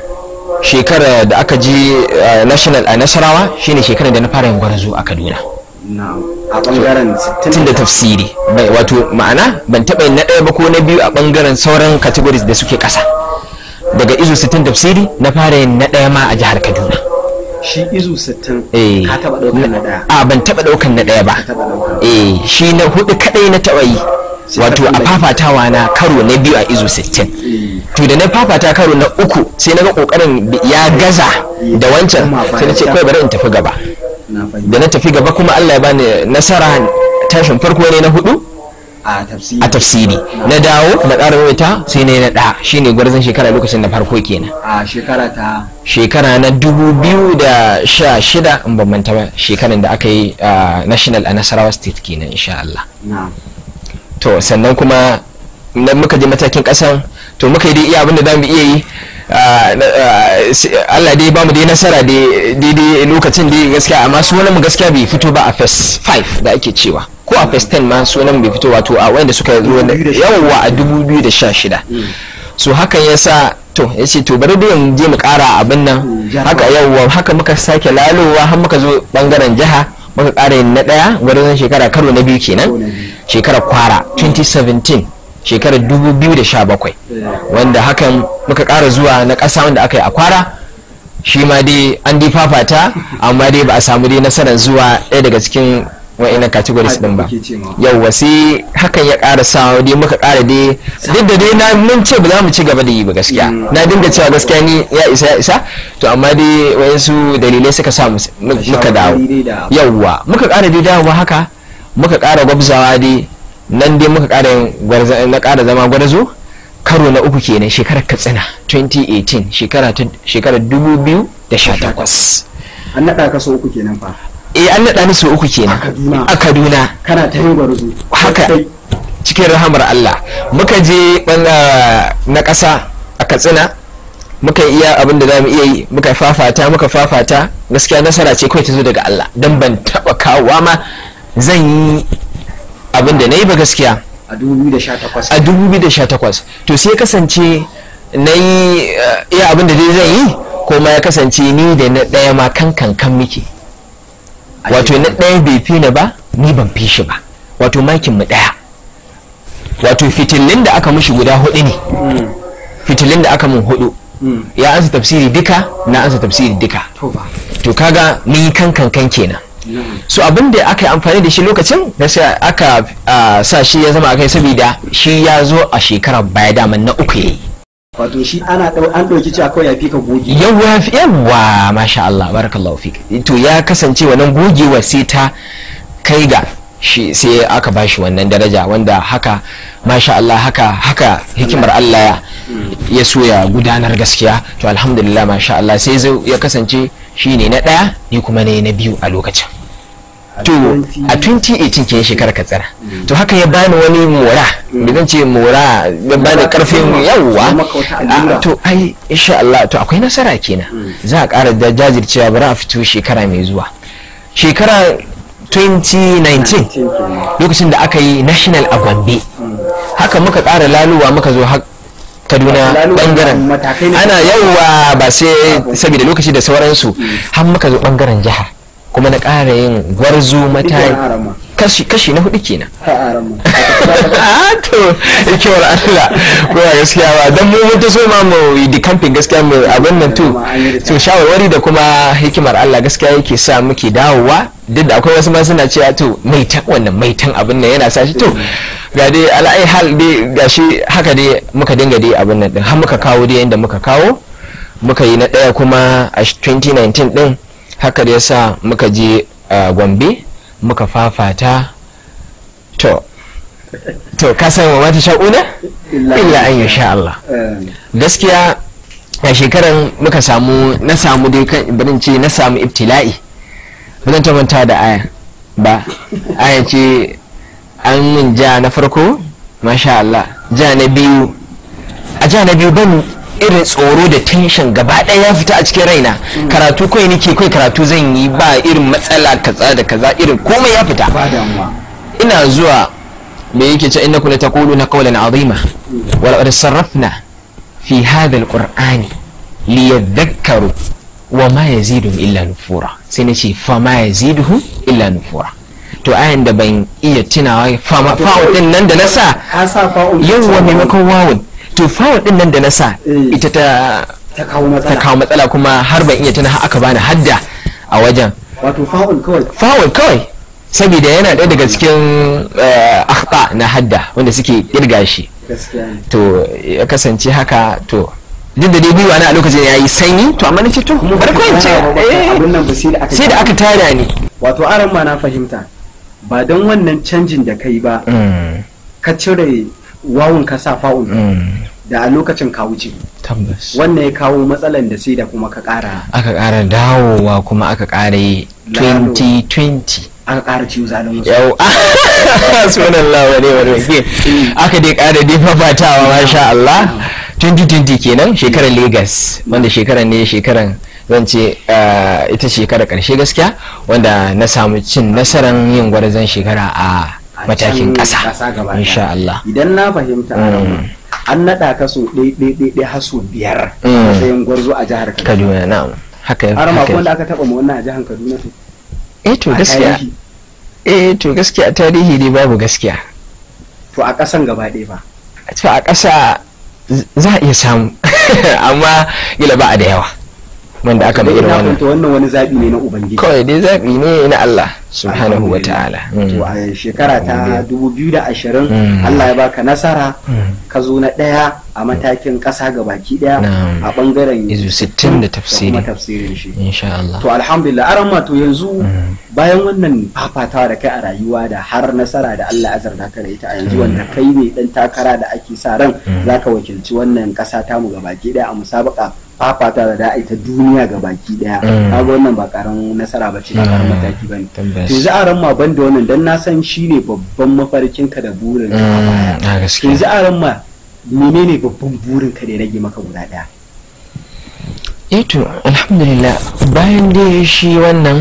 shekara da aka je ah, national a nasarawa shine shekarar da na fara yin gwarzo a kaduna na'am a bangaren 60 tun da tafsiri bai wato ma'ana ban taɓa yin na ɗaya ba ko na biyu a ɓangaren sauran categories da suke ƙasa daga izu 60 tafsiri na fara yin na ɗaya ma a jihar kaduna shi izu 60 Eh. ka taba ɗaukar na ɗaya a ban taɓa ɗaukan na ɗaya ba ka taba ɗaukar eh shi na hudu kaɗai na taɓa yi Sai wato ka a tsallake. fafatawa na karo na biyu a izu 60 Eh. to da na fafata karo na uku sai na ga kokarin ya gaza da wancan sai na ce kawai bari in tafi gaba na fahimta da na tafi gaba kuma Allah ya bani nasara tashin farko ne na hudu a tafsiri a tafsiri na dawo na ƙara wata sai ne na ɗaya shine gwarzon shekara lokacin na farko kenan a shekara ta shekara na dubu biyu da sha shida in ban manta ba shekaran da aka yi a national a nasarawa state kenan insha Allah na to sannan kuma na muka je matakin kasan to muka yi dai iya abin da za mu iya yi ah, na- ah, si- Allah dai ba mu dai nasara dai- daidai lokacin dai gaskiya amma sunan mu gaskiya bai fito ba a phase 5 da ake cewa ko a phase 10 ma sunan bai fito wato a wanda suka zo da 2016. yawwa a 2016 so hakan yasa to ya ce to bari dai mu je mu kara abin nan Mm, jihar haka yawwa haka muka sake lalowa har muka zo bangaren jiha muka kara yin na daya gwarzon shekara karo na biyu kenan Karo na biyu. shekarar kwara 2017 shekarar 2017 wanda hakan muka ƙara zuwa na ƙasa wanda aka yi a kwara shi ma dai an dai fafata amma dai ba a samu dai nasarar zuwa ɗaya daga cikin wa'ina categories din ba Haka kuke ce ma. yauwa sai hakan ya ƙara sa dai muka ƙara dai duk da dai na mun ce ba za mu ci gaba da yi ba gaskiya na dinga cewa gaskiya ni ya isa ya isa to amma dai wayansu dalilai suka sa mu- muka dawo shawarwari dai da- yauwa muka ƙara dai dawowa haka muka ƙara gwabzawa dai nan dai muka ƙara yin gwarza- na ƙara zama gwarzo karo na uku kenan shekarar katsina 2018 shekara ta shekarar 2018 an naɗa ka so uku kenan fa eh an naɗa ni sau uku kenan A Kaduna. a kaduna kana ta yin gwarzo haka Kai. cikin rahamar Allah muka je banga na ƙasa a katsina muka yi iya abin da za mu iya yi muka fafata muka fafata gaskiya nasara ce kawai ta zo daga Allah don ban taɓa kawowa ma zan yi abin da na yi ba gaskiya a 2018 a 2018 to sai kasance na yi eh, iya abin da dai zan yi ko ma ya kasance ni da na ɗaya ma kan kankan muke wato na ɗaya bai fi ni ba ni ban fi shi ba wato makin mu ɗaya wato fitilin da aka mushi guda hudu ne Mm, fitilin da aka mun hudu mm. ya ansa tafsiri duka na ansa tafsiri duka to ba to kaga mun yi kan kankan kenan na'am. so abin da aka yi amfani da shi lokacin da sai aka ah, sa shi ya zama akai saboda shi ya zo a shekarar baya daman na uku yayi wato shi ana ɗau- an ɗauki cewa kawai ya fi ka goge yawa fi yawa masha Allah barakallahu fik to ya kasance wannan gogewa sai ta kai ga shi sai aka bashi wannan daraja wanda haka masha Allah haka haka hikimar Allah ya ya so ya gudanar gaskiya to alhamdulillah masha Allah sai zai ya kasance shine na ɗaya ni kuma ne na biyu a lokacin to a 2018 ke shekarar katsira to haka ya bani wani mora da zan ce mora ya bani karfin yawwa a, to ai insha Allah to akwai nasara kenan za a ƙara da jajircewa bari a fito shekara mai zuwa shekara 2019 lokacin da aka yi national a gombe haka muka ƙara laluwa muka zo har kaduna Laluwa bangaren matakai ne. ana yauwa ba sai saboda lokaci da sauransu har muka zo bangaren jihar kuma na ƙara yin gwarzo mata kashi kashi na hudu kenan a to ikewar Allah ko ba gaskiya ba dan mu mun ta so ma mu yi di camping gaskiya mu abin nan to to shawarwari da kuma hikimar Allah gaskiya yake sa muke dawowa duk da akwai wasu ma suna cewa to maitan wannan maitan abin nan yana sa shi to ga dai ala'ai hal dai gashi haka dai muka dinga dai abin nan din har muka kawo dai yanda muka kawo muka yi na daya kuma a 2019 din haka da yasa muka je a Gombe muka fafata to to ka san wa mata sha'una illa an yi sha Allah gaskiya a shekaran muka samu na samu dai kan barin ce na samu ibtila'i ba zan manta da aya ba aya ce an min ja na farko masha Allah ja na biyu a ja na biyu ban irin tsoro da tension gaba ɗaya ya fita a cikin raina karatu kawai nake kawai karatu zan yi ba irin matsala kaza da kaza irin komai ya fita ina zuwa me yake ce innakum la taquluna qawlan azima wa laqad sarrafna fi hadha alqur'ani liyadhakkaru wa ma yaziduhum illa nufura sai nace fa ma yaziduhum illa nufura to ayan da ban iya tunawa fa ma fa'u din nan da na sa yawa maimakon wawun to fa'u din nan da na sa ita ta ta kawo ta matsala kawo matsala kuma har ban iya tuna har aka bani hadda a wajen wato fa'ul kawai fawon kawai saboda yana ɗaya daga cikin eh, akhta na hadda wanda suke kirga shi gaskiya ne to ya kasance haka to duk da dai gwiwa na a lokacin ya yi sanyi to amma nace to bari ko in ce eh, abin nan ba sai da aka sai da aka tada ni wato aran ma na fahimta ba don wannan canjin da kai ba Mm, ka cire wawun ka sa fa'ul mm, da a lokacin ka wuce tabbas wannan ya kawo matsalan da sai da kuma ka ƙara aka ƙara dawowa kuma aka ƙara yi Lalo. 2020 aka ƙara ciwo zalin wasu yau sunan lawa ne wani wakil aka dai ƙara dai fafatawa masha Allah 2020 kenan shekarar Legas wanda shekarar ne shekarar zan ce eh, ita shekarar ƙarshe gaskiya wanda na samu cin nasarar yin gwarzon shekara a A matakin can ƙasa gaba ɗaya. insha Allah idan na fahimta Mm. an naɗa ka so ɗai ɗai ɗai ɗai har so biyar a Mm. matsayin gwarzo a jihar Kaduna Kaduna na'am haka har ma haka wanda aka taɓa ma wannan a jihar Kaduna to eh to a gaskiya tarihi. eh to gaskiya tarihi dai babu gaskiya to a ƙasan gaba ɗaya ba to a ƙasa z- za a iya samu amma gila ba a da yawa wanda aka mai irin ina wannan fahimta wannan wani zaɓi ne na ubangiji kawai dai zaɓi ne na Allah subhanahu wa ta'ala to a shekara ta 2020 Mm. Allah ya baka nasara Mm. ka zo na ɗaya a matakin ƙasa ga baki ɗaya Na'am. a ɓangaren Izu 60 da tafsiri. kuma tafsirin shi insha Allah to alhamdulillah aran ma to yanzu Mm. bayan wannan fafatawa da kai a rayuwa da har nasara da Allah ya azarta ka da ita a yanzu wanda kai ne dan takara da ake sa ran zaka wakilci wannan ƙasa tamu ga baki ɗaya a musabaka fafata da da ta duniya ga baki ɗaya Mm. kaga wannan ba karamin nasara ba ce ba karamin mataki bane tabbas to yanzu aran ma ban da wannan dan na san shine babban mafarkinka da burin ka a Mm, baya a to gaskiya yanzu aran ma menene babban burin ka da ya rage maka guda ɗaya eh to alhamdulillah bayan dai shi wannan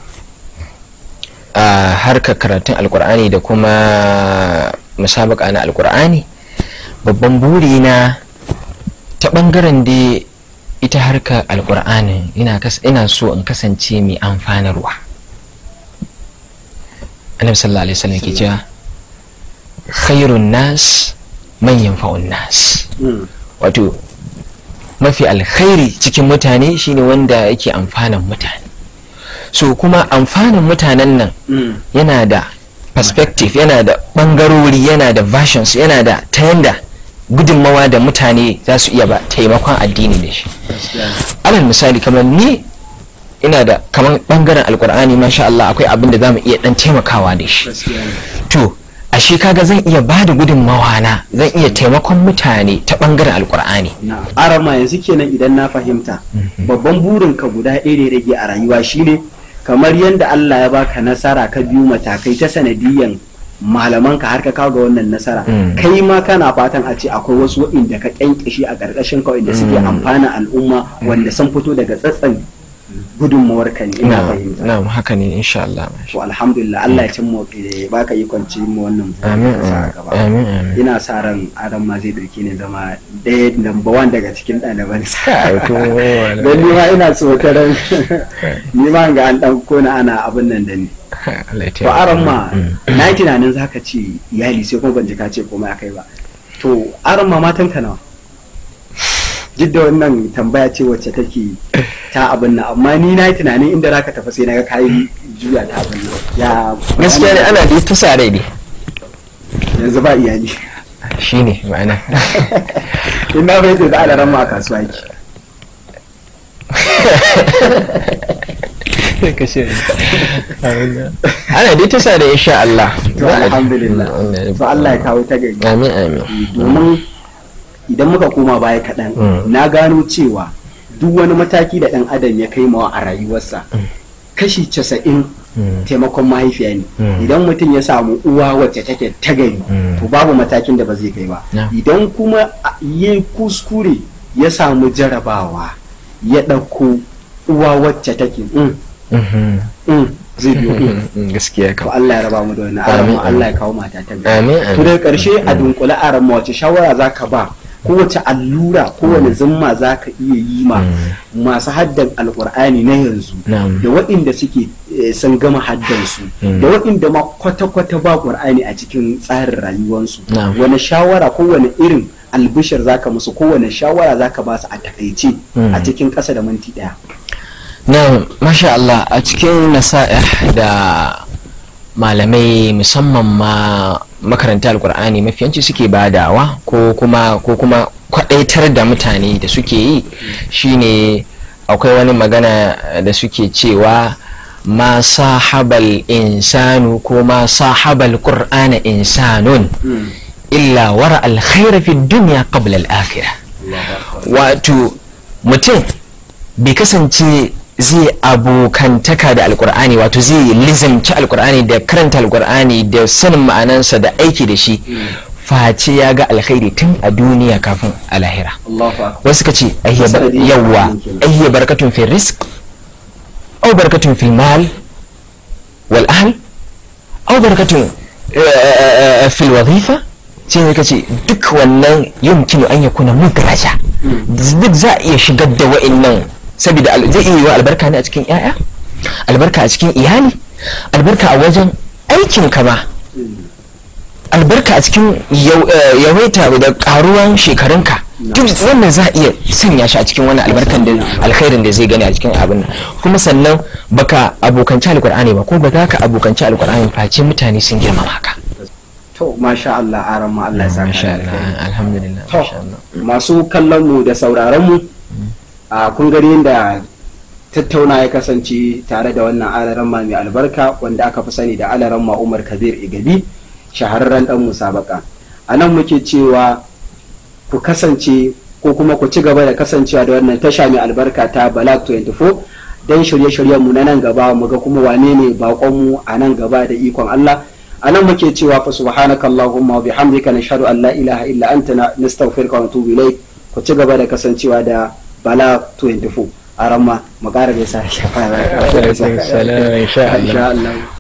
a harkar karatun alkur'ani da kuma musabaka na alkur'ani babban buri na ta bangaren da ita harkar alkur'ani ina kas- ina so in kasance mai amfanarwa annabi sallallahu alaihi wasallam ke cewa khairun nas man yanfa'un nas Mm. wato mafi alkhairi cikin mutane shine wanda yake amfanan mutane so kuma amfanin mutanen nan Mm. yana da perspective yana da bangarori yana da versions yana da ta yanda gudunmawa da mutane za su iya ba taimakon addini da shi gaskiya ne. alal misali kamar ni ina da kamar bangaren alkur'ani masha Allah akwai abin da za mu iya dan taimakawa da shi gaskiya ne. to ashe kaga zan iya ba da gudunmawa na zan iya taimakon mutane ta bangaren alkur'ani na arama yanzu kenan idan na fahimta babban burin ka guda ɗaya da rage a rayuwa shine kamar yadda Allah ya baka nasara ka biyu matakai ta sanadiyan malaman ka har ka kawo ga wannan nasara Mm. kai ma kana fatan a ce akwai wasu waɗanda ka kyankishi a ƙarƙashin ka waɗanda suke amfana al'umma wanda sun fito daga tsatsan gudunmawar ka ne ina na fahimta na haka ne insha Allah to alhamdulillah Allah ya cimma ya baka ikon cimma wannan burin amin da ka sa a gaba amin amin ina sa ran adam ma zai dauke ni zama ɗaya number one daga cikin ɗaliban sa Ai, to, wala. don ni ma ina tsokaran ni ma ga an ɗan kona ana abin nan da ni Allah ya to aran ma Mm. na yi tunanin za ka ce iyali sai kuma ban ji ka ce komai akai ba to aran ma matan ka nawa duk da wannan tambaya ce wacce take ta abin nan amma ni na yi tunanin inda za ka tafi sai na ga kayi juya ta abin nan ya gaskiya ne ana da ta sa rai ne yanzu ba iyali shine ma'ana in na fahimta da alaran ma a kasuwa yake ana dai ta sa da insha Allah to alhamdulillah to Allah ya kawo ta gari amin amin domin idan muka koma baya kaɗan Mm. na gano cewa duk wani mataki da ɗan adam ya kai mawa a rayuwarsa kashi casa'in Mm. taimakon mahaifiya ne Mm. idan mutum ya samu uwa wacce take ta gari Mm. to babu matakin da ba zai kai ba Na. idan kuma a- ya kuskure ya samu jarabawa ya ɗauko uwa wacce take mm, Mhm. mm, zai biyo mm. Mm, gaskiya to kam Allah ya raba mu da wannan Amin, alamu amin. Allah ya kawo mata ta gari amin to amin daga ƙarshe a dunkule a ramma wace shawara za ka ba kowace allura kowane zimma za ka iya yi ma masu haddan alkur'ani na yanzu Na'am. da waɗanda suke eh, sun gama haddansu Mm. da waɗanda ma kwata-kwata ba ƙur'ani a cikin tsarin rayuwarsu Na'am. wani shawara kowane irin albishir za ka musu kowane shawara za ka ba su a takaice Mm. a cikin ƙasa da minti ɗaya na masha Allah a cikin nasa'ih da malamai musamman ma makaranta alkur'ani mafiyanci suke badawa ko kuma ko kuma kwadaitar da mutane da suke yi shine akwai wani magana da suke cewa ma sahabal insanu ko ma sahabal qur'ana insanun illa wara alkhaira fi dunya qabla al-akhirah wato mutum bai kasance zai abokantaka da alkur'ani wato zai lizamci alkur'ani da karanta alkur'ani da sanin ma'anansa da aiki da shi face ya ga alkhairi tun a duniya kafin a lahira Allahu akbar wasu ka ce ayya bar- Sanadiyar yawwa alkur'ani kenan. ayya barakatun fil rizq aw barakatun fil mal wal ahl aw barakatun eh, fil wazifa sai ne kace duk wannan yumkinu an yakuna mudraja duk za a iya shigar da wa'annan saboda al- zai iya yiwa albarka ne a cikin yaya albarka a cikin iyali albarka a wajen aikin kama albarka a cikin yau- eh, yawaita da karuwan shekarunka duk wannan za a iya sanya shi a cikin wannan albarkan da alkhairin da zai gani a cikin abin nan kuma sannan baka abokanci alkur'ani ba ko ba za ka abokanci alkur'ani face mutane sun girmama ka to masha Allah aran ma Allah ya saka da alkhairi. alhamdulillah To, masu kallon mu da sauraron mu a kun gani yadda tattauna ya kasance tare da wannan alaramma mai albarka wanda aka fi sani da alaramma Umar Kabir Igabi shahararren dan musabaka a nan muke cewa ku kasance ko kuma ku ci gaba da kasancewa da wannan tasha mai albarka ta Balak 24 don shirye-shiryen mu na nan gaba mu ga kuma wane ne bakon mu a nan gaba da ikon Allah a nan muke cewa fa subhanaka allahumma wa bihamdika nashhadu an la ilaha illa anta na- nastaghfiruka wa natubu ilayk ku ci gaba da kasancewa da bala 24 a ramma mu ƙara da sa shafa Alaikum salam, insha Allah. insha Allah